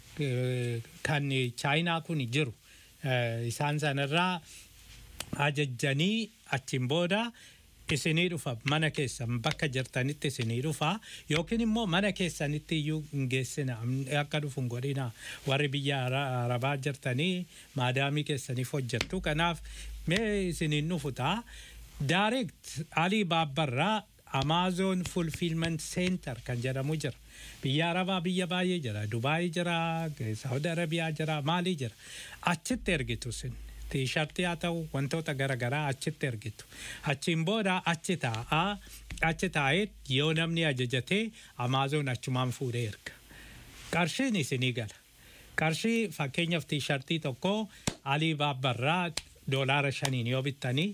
kan chaayinaa kun jiru. Isaan sanarraa ajajjanii achiin booda isinii dhufa mana keessan bakka jirtanitti isinii dhufa yookiin immoo mana keessanitti iyyuu hin geessina akka dhufu hin godhina warri biyya arabaa jirtanii maadaamii keessaniif hojjettu kanaaf mee isiniin dhufu ta'a. Direct Alii Baabbarraa Amazon Fulfillment Center kan jedhamu jira. Biyya Arabaa biyya baay'ee jira. Dubaayii jira, Saudi Arabiyaa jira, Maalii jira. Achitti ergitu sin. Tiishartii haa ta'u wantoota garaagaraa achitti ergitu. Achiin booda achi taa'aa achi taa'ee yoo namni ajajatee Amazon achumaan fuudhee erga. Qarshiin isinii gala. Qarshii fakkeenyaaf tiishartii tokko Alii Baabbarraa doolaara shaniin yoo bittanii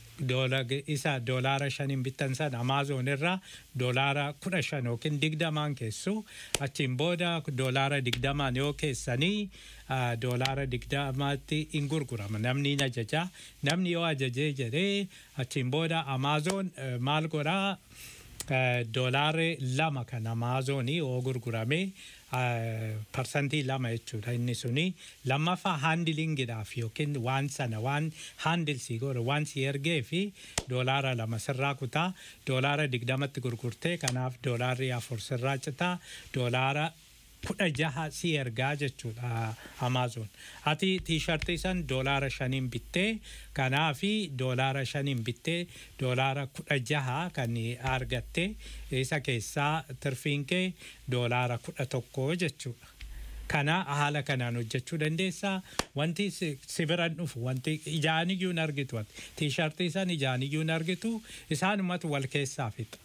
isa doolaara shaniin bittan san amaazoon irraa doolaara kudha shan yookiin digdamaan keessu achiin booda doolaara digdamaan yoo keessanii doolaara digdamaatti hin gurgurama namni hin ajaja namni yoo ajajee jedhee achiin booda amaazoon maal godhaa doolaara lama kan amaazoonii yoo gurgurame parsantii lama jechuudha inni suni lammaffaa haandilingiidhaaf yookiin waan sana waan haandilsii godhe waan si ergee fi doolaara lama sirraa kutaa doolaara digdamatti gurgurtee kanaaf doolaarri afur sirraa citaa doolaara kudha jaha si ergaa jechuudha amaazoon ati tiishartii san doolaara shaniin bittee kanaafi doolaara shaniin bittee doolaara kudha jaha kan argatte isa keessaa tirfiin kee doolaara kudha tokko jechuudha. Kana haala kanaan hojjechuu dandeessaa. Wanti si biran dhufu wanti ijaan iyyuu hin argitu tiishartii san ijaan iyyuu hin argitu isaanumatu wal keessaa fixa.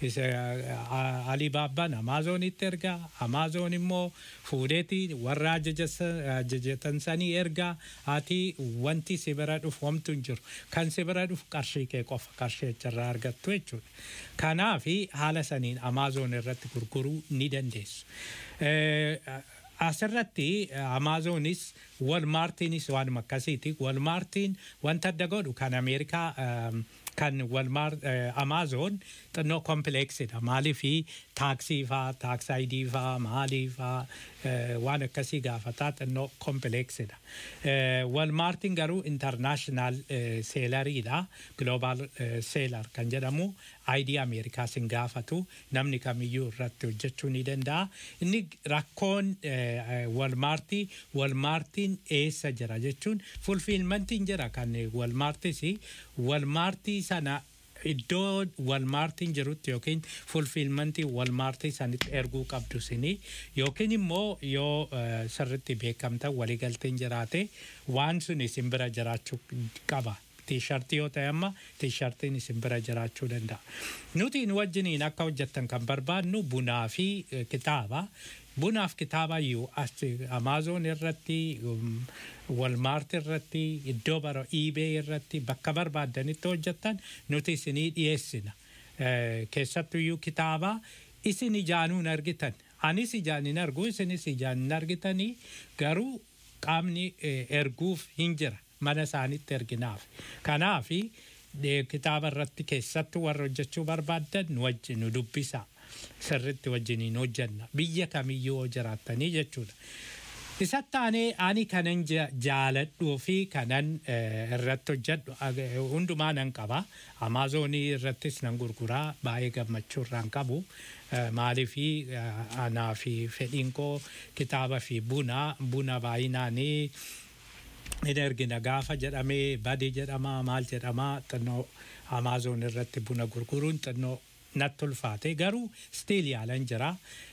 Alibaabbaan Amaazonitti ergaa Amaazoon immoo fuudheeti warra ajajatan sanii ergaa ati wanti si bira dhufu homtu hin jiru kan si bira dhufu qarshii kee qofa qarshii achirraa argattu jechuudha. Kanaaf haala saniin Amaazoon irratti gurguruu ni dandeessu. Asirratti Amaazoonis Walmaartiinis waanuma akkasiiti. Walmaartiin wanta adda godhu kan Ameerikaa kan walmaar Amaazoon xinnoo kompileeksidha. Maalii fi taaksii faa, taaks ayidii faa, maalii faa waan akkasii gaafataa xinnoo kompileeksidha. Walmaartiin garuu intarnaashinaal seelariidha. Gloobaal seelar kan jedhamu aayidii Ameerikaas hin gaafatu namni kamiyyuu irratti hojjechuu ni danda'a. Inni rakkoon walmaartii walmaartiin eessa jira jechuun fulfiilmantiin jira kan walmaartis walmaartii sana iddoo walmaartiin jirutti yookiin fulfiilmantii walmaartii sanitti erguu qabdu sini yookiin immoo yoo sirritti beekamta waliigalteen jiraate waan sun isin bira jiraachuu qaba. Tiishartii yoo ta'e amma tiishartiin isin bira jiraachuu danda'a. Nuti nu wajjiniin akka hojjettan kan barbaadnu bunaa fi kitaaba. Bunaaf kitaaba iyyuu as Amaazoon irratti walmaart irratti iddoo bara iibee irratti bakka barbaadanitti hojjettan nuti isinii dhiyeessina. Keessattuyyuu kitaaba isin ijaanuun argitan. Anis ijaan hin argu isinis ijaan hin argitanii garuu qaamni erguuf hin jira mana isaanitti erginaaf. Kanaaf kitaaba irratti keessattuu warra hojjechuu barbaaddan nu wajjin nu dubbisa. Sirritti wajjiniin hojjenna. Biyya kamiyyuu jiraattanii jechuudha. Isatti aanee ani kanan jaaladhuu fi kanan irratti hojjedhu hundumaa nan qaba. Amaazoonii irrattis nan gurguraa baay'ee gammachuu irraan qabu. Maaliif anaa fi fedhiin koo kitaaba fi buna buna baay'inaanii hin ergina gaafa jedhamee badii jedhama maal jedhama xinnoo Amaazoon irratti buna gurguruun xinnoo natti ulfaate garuu stiil yaalan jira.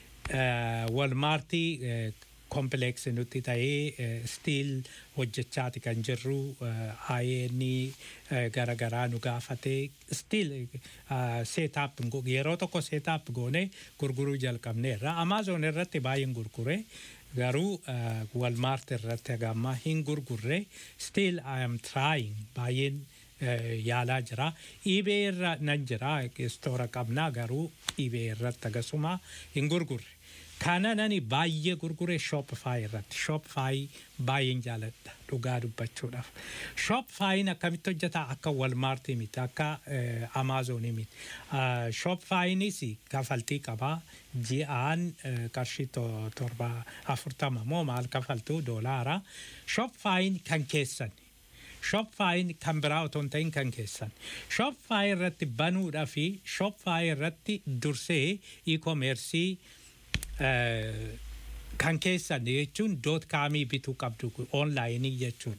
Walmaartii kompileeksi nutti ta'ee stiil hojjechaati kan jirru ayeeni garagaraa nu gaafatee stiil seetaap yeroo tokko seetaap goone gurguruu jalqabneerra. Amaazoon irratti baay'een gurgure garuu walmaart irratti hagamma hin gurgurre stiil I am trying baay'een yaalaa jira. Iibee irra nan jira istoora qabnaa garuu iibee irratti akkasuma hin gurgurre. Kana nani baay'ee gurgure Shopify irratti. Shopify baay'een jaaladha dhugaa dubbachuudhaaf. Shopifyin akkamitti hojjeta akka Walmaartii miti akka Amaazonii miti. Shopifyinis kafaltii qaba. Ji'aan qarshii torba afurtama moo maal kafaltu doolaara. Shopifyin kan keessan. Shopifyin kan biraa otoo hin ta'in kan keessan. Shopify irratti banuudhaa fi Shopify irratti dursee e-commercii kan keessan jechuun doot kaamii bituu qabdu onlaayinii jechuudha.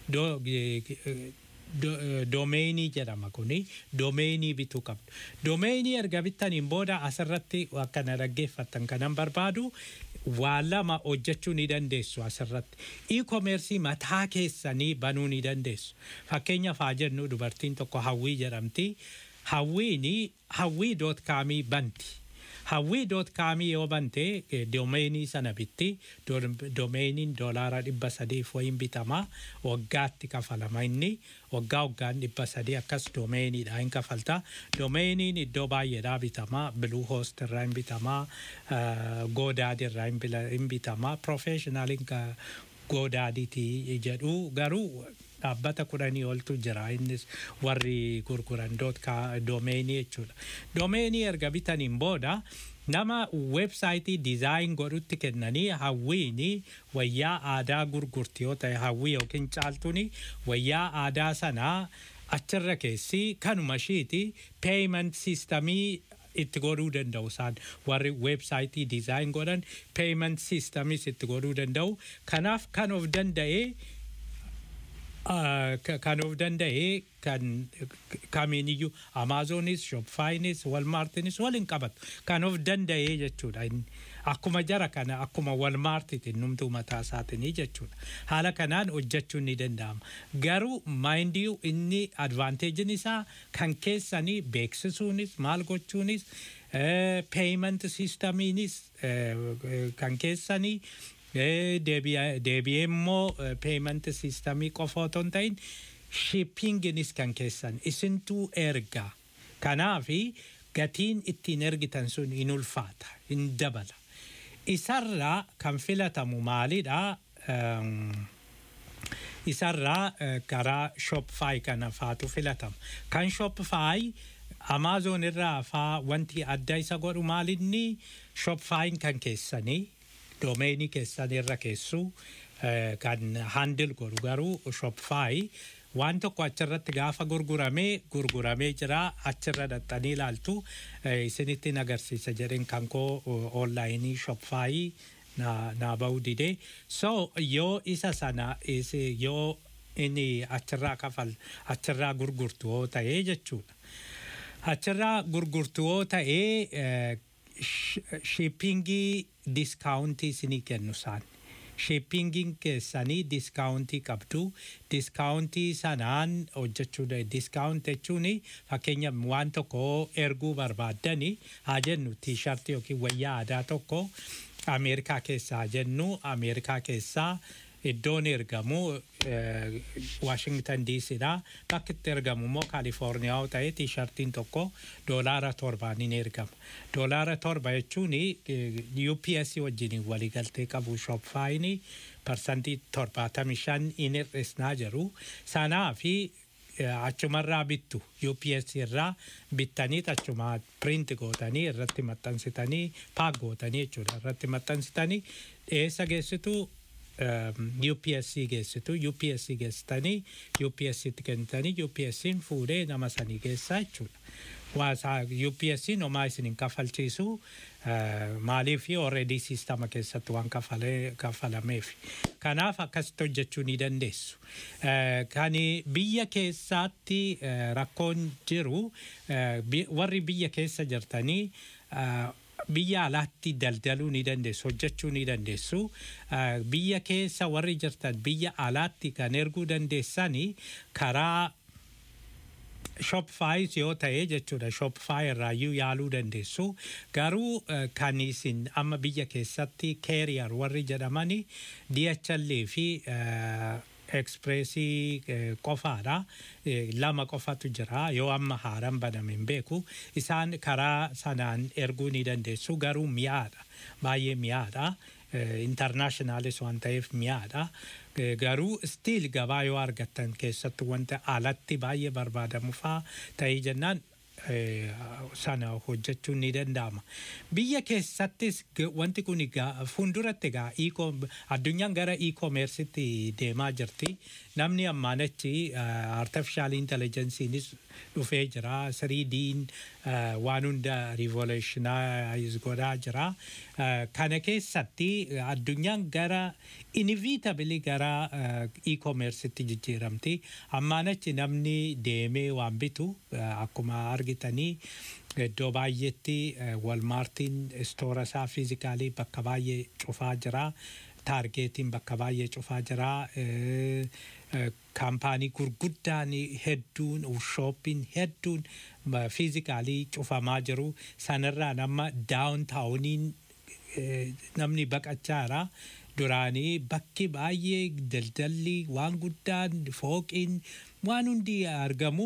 Doomeenii jedhama kuni doomeenii bituu qabdu. Doomeenii erga bittaniin booda asirratti akkana dhaggeeffattan kanan barbaadu waan lama hojjechuu ni dandeessu asirratti. E-commercii mataa keessanii banuu ni dandeessu. Fakkeenyaaf haa jennu dubartiin tokko hawwii jedhamti. Hawwiini hawwii doot kaamii banti. Hawwii doot kaamii yoo bante doomeenii sana bitti doomeeniin doolaara dhibba sadiif wayin bitama waggaatti kafalama inni waggaa waggaan dhibba sadii akkas doomeeniidha hin kafalta doomeeniin iddoo baay'eedhaa bitama biluu hoost irraa hin bitama goodaadi irraa hin bitama profeeshinaaliin goodaadiiti jedhu garuu dhaabbata kudhanii oltu jira innis warri gurguran doomeenii jechuudha. Doomeenii erga bitaniin booda nama weebsaayitii dizaayin godhutti kennanii hawwiini wayyaa aadaa gurgurti yoo ta'e hawwii yookiin caaltuuni wayyaa aadaa sanaa achirra keessi kanuma ishiiti peeyiment siistamii itti godhuu danda'u isaan warri weebsaayitii dizaayin godhan peeyiment siistamis itti godhuu danda'u kanaaf kan of danda'ee kan of danda'ee kan kamiiniyyuu amaazonis shopfaayinis walmaartinis waliin qabatu kan of danda'ee jechuudha akkuma jara kana akkuma walmaartiitiin numtuu mataa isaatiin jechuudha haala kanaan hojjechuun ni danda'ama garuu maayindii inni advaanteejiin isaa kan keessanii beeksisuunis maal gochuunis peeyiment siistamiinis kan keessanii deebi'ee immoo peeyiment siistamii qofa otoo hin ta'in shippinginis kan keessan isintuu ergaa kanaafi gatiin ittiin ergitan sun hin ulfaata hin dabala isarraa kan filatamu maalidha isarraa karaa shopify kana faatu filatama kan shopify Amazon irraa faa wanti adda isa godhu maalinni shopifyin kan keessanii doomeenii keessan irra keessu eh, kan handil godhu garuu shopify waan tokko achirratti gaafa gurguramee gurguramee jira achirra dhaxxanii ilaaltu eh, isinittiin agarsiisa jedhen kan koo onlaayinii shopify na, na ba'uu dide so yoo isa sana isi- yoo inni achirraa kafal achirraa gurgurtu yoo ta'ee jechuudha. Achirraa gurgurtu yoo ta'ee eh, sh- shippingii diskaawuntii isinii kennu isaan. Shippingiin keessanii diskaawuntii qabdu. Diskaawuntii sanaan hojjechuu da diskaawunt jechuun fakkeenyaaf waan tokko erguu barbaaddani haa jennu tiishartii yookiin wayyaa aadaa tokko Ameerikaa keessaa jennu Ameerikaa keessaa iddoon ergamu Washington DCdha. Bakki itti ergamu immoo Kaalifoorniyaa yoo ta'e tiishartiin tokko doolaara torbaaniin ergama. Doolaara torba jechuun UPS wajjin waliigaltee qabu shopfaayini parsantii torbaatamii shan in hir'isnaa jiru. Sanaa fi achumarraa bittu UPS irraa bittanii achuma print gootanii irratti maxxansitanii paak gootanii jechuudha irratti maxxansitanii dhiyeessa geessitu UPSC geessitu UPSC geessitanii UPSCtti kennitanii UPSCin fuudhee nama sanii geessaa jechuudha. Waasaa UPSCin homaa isin hin kafalchiisu maaliif already siistama keessatti waan kafalee kafalameef. Kanaaf akkasitti hojjechuu ni dandeessu. Kan biyya keessaatti rakkoon jiru warri biyya keessa jirtanii biyya alaatti daldaluu ni dandeessu hojjechuu ni dandeessu biyya keessa warri jirtan biyya alaatti kan erguu dandeessanii karaa shopify yoo ta'e jechuudha shopify irraayyuu yaaluu dandeessu garuu kan isin amma biyya keessatti carrier warri jedhamani DHL fi ekspreesii qofaadha. Lama qofatu jira yoo amma haaraan baname hin beeku. Isaan karaa sanaan erguu ni dandeessu garuu mi'aadha. Baay'ee mi'aadha. Intarnaashinaalis waan ta'eef mi'aadha. Garuu stiil gabaa yoo argattan keessatti wanta alatti baay'ee barbaadamu fa'aa ta'ee jennaan sana hojjechuun ni danda'ama. Biyya keessattis wanti kun fuulduratti egaa addunyaan gara e-commerce'itti deemaa jirti. Namni ammaan achi artificial intelligence'iinis dhufee jira. 3D'n waan hunda revolutionize godhaa jira. Kana keessatti addunyaan gara inevitably gara e-commerce'itti jijjiiramti. Ammaan achi namni deemee waan bitu akkuma argitanii iddoo baay'eetti walmaartiin istoora isaa fiizikaalii bakka baay'ee cufaa jira. Taargeetiin bakka baay'ee cufaa jira. Kaampaanii gurguddaan hedduun shooppiin hedduun fiizikaalii cufamaa jiru. Sanarraa nama daawuntaawuniin namni baqachaa jira. Duraanii bakki baay'ee daldalli waan guddaan fooqiin waan hundi argamu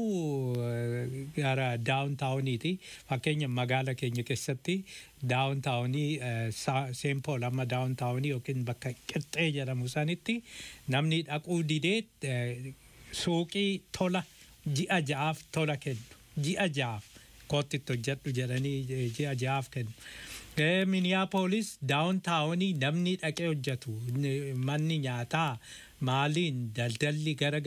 gara daawuntaawuniiti. Fakkeenya magaala keenya keessatti daawuntaawunii seenpool amma daawuntaawunii yookiin bakka qixxee jedhamu sanitti namni dhaquu didee suuqii tola ji'a ja'aaf tola kennu. Ji'a ja'aaf kootti hojjedhu jedhanii ji'a ja'aaf kennu. Miniyaapolis daawuntaawunii namni dhaqee hojjetu manni nyaataa maaliin daldalli gara